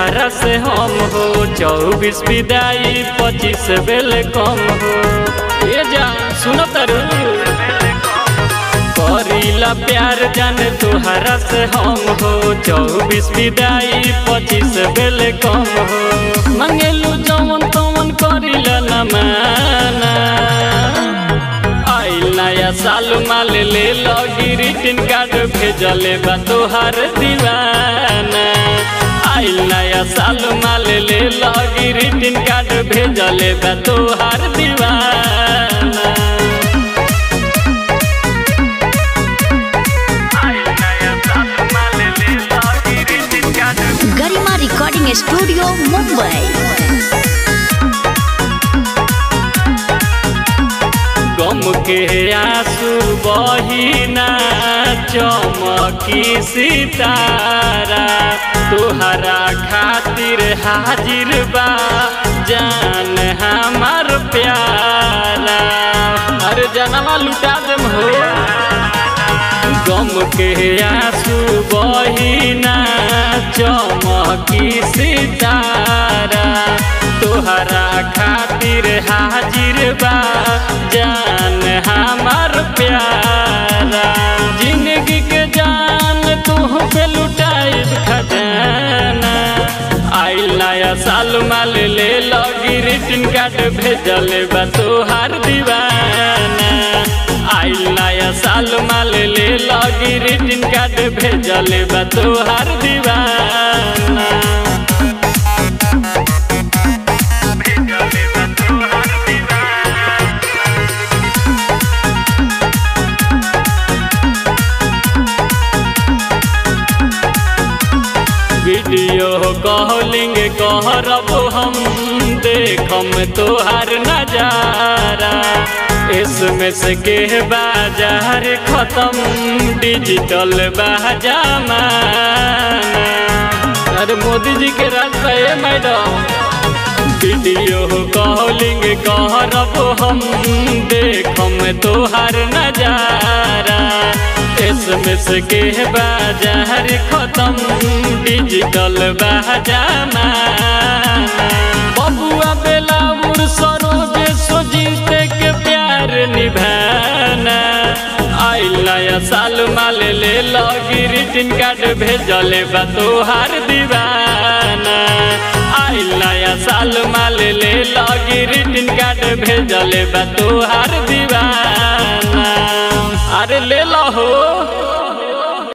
तुहरा से हम हो चौबीस विदाई पच्चीस बेल कम हो ये जा सुनो तरु करीला प्यार जान तुहरा से हम हो चौबीस विदाई पच्चीस बेल कम हो मंगेलू जवन तवन करीला न माना आइल नया साल माल ले लगी रिटर्न कार्ड भेजले बा तोहार दीवाना आइल नया साल माल ले लगी रिटर्न कार्ड भेजले बा तोहार दीवाना आइल नया साल माल ले लगी return card Garima recording studio Mumbai गम के आंसू बहिना चमकी सितारा तुहरा खातिर हाजिर बा जान हमार प्यारा अरे जनवा लुटा देम हो गम के आंसू बहिना चमकी सितारा तोहरा खातिर हाजिर बा जान हमार प्यारा जिंदगी के जान तू पे लुटाई खजाना आइल नया साल माल ले लगी रिटर्न कार्ड भेजल बा तोहार दीवाना आइल नया साल माल ले लगी रिटर्न कार्ड भेजल बा तोहार दीवाना वीडियो कॉलिंग कहरब हम देखम तोहार नजारा एसएमएस के बाजार खत्म डिजिटल बाजामाना अरे मोदी जी के राज पे मैडम वीडियो कॉलिंग कहरब हम देखम तोहार नजारा एसएमएस के बाजार खत्म डिजिटल बाजामा बबुआ बेलाउर सरोज सोजीते के प्यार निभाना आइल नया साल माल ले लगी रिटर्न कार्ड भेजले बा तोहार दीवाना आइल नया साल माल ले लगी रिटर्न कार्ड भेजले बा तोहार दीवाना अरे ले